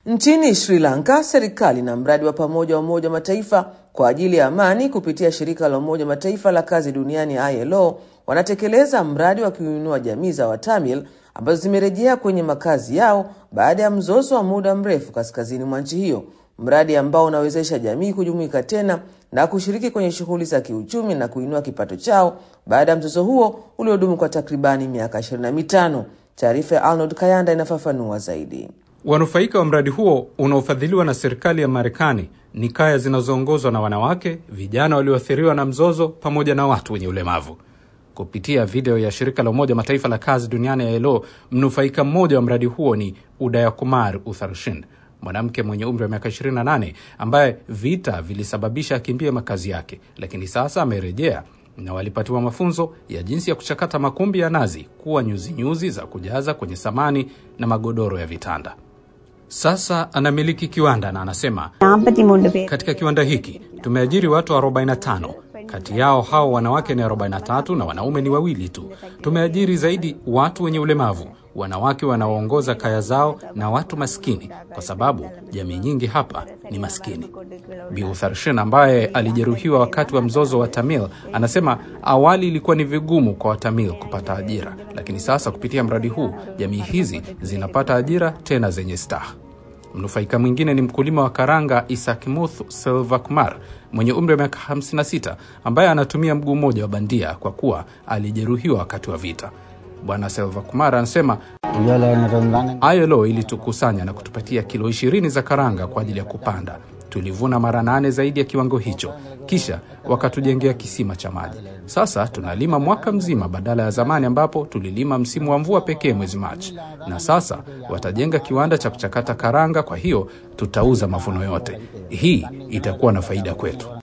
Nchini Sri Lanka, serikali na mradi wa pamoja wa Umoja wa Mataifa kwa ajili ya amani kupitia shirika la Umoja wa Mataifa la kazi duniani ILO wanatekeleza mradi wa kuinua jamii za Watamil ambazo zimerejea kwenye makazi yao baada ya mzozo wa muda mrefu kaskazini mwa nchi hiyo, mradi ambao unawezesha jamii kujumuika tena na kushiriki kwenye shughuli za kiuchumi na kuinua kipato chao baada ya mzozo huo uliodumu kwa takribani miaka 25. Taarifa ya Arnold Kayanda inafafanua zaidi. Wanufaika wa mradi huo unaofadhiliwa na serikali ya Marekani ni kaya zinazoongozwa na wanawake, vijana walioathiriwa na mzozo, pamoja na watu wenye ulemavu. Kupitia video ya shirika la Umoja Mataifa la kazi duniani ya ILO, mnufaika mmoja wa mradi huo ni Udaya Kumar Utharshin, mwanamke mwenye umri wa miaka 28 ambaye vita vilisababisha akimbie makazi yake, lakini sasa amerejea na walipatiwa mafunzo ya jinsi ya kuchakata makumbi ya nazi kuwa nyuzinyuzi nyuzi za kujaza kwenye samani na magodoro ya vitanda. Sasa anamiliki kiwanda na anasema, katika kiwanda hiki tumeajiri watu 45 kati yao hao wanawake ni 43 na wanaume ni wawili tu. Tumeajiri zaidi watu wenye ulemavu, wanawake wanaoongoza kaya zao na watu maskini, kwa sababu jamii nyingi hapa ni maskini. Bi Utharshin ambaye alijeruhiwa wakati wa mzozo wa Tamil anasema awali ilikuwa ni vigumu kwa Watamil kupata ajira, lakini sasa kupitia mradi huu jamii hizi zinapata ajira tena zenye staha. Mnufaika mwingine ni mkulima wa karanga Isakmuth Selvakumar mwenye umri wa miaka 56 ambaye anatumia mguu mmoja wa bandia kwa kuwa alijeruhiwa wakati wa vita. Bwana Selvakumar anasema ILO ilitukusanya na kutupatia kilo 20 za karanga kwa ajili ya kupanda. Tulivuna mara nane zaidi ya kiwango hicho, kisha wakatujengea kisima cha maji. Sasa tunalima mwaka mzima badala ya zamani ambapo tulilima msimu wa mvua pekee mwezi Machi, na sasa watajenga kiwanda cha kuchakata karanga. Kwa hiyo tutauza mavuno yote. Hii itakuwa na faida kwetu.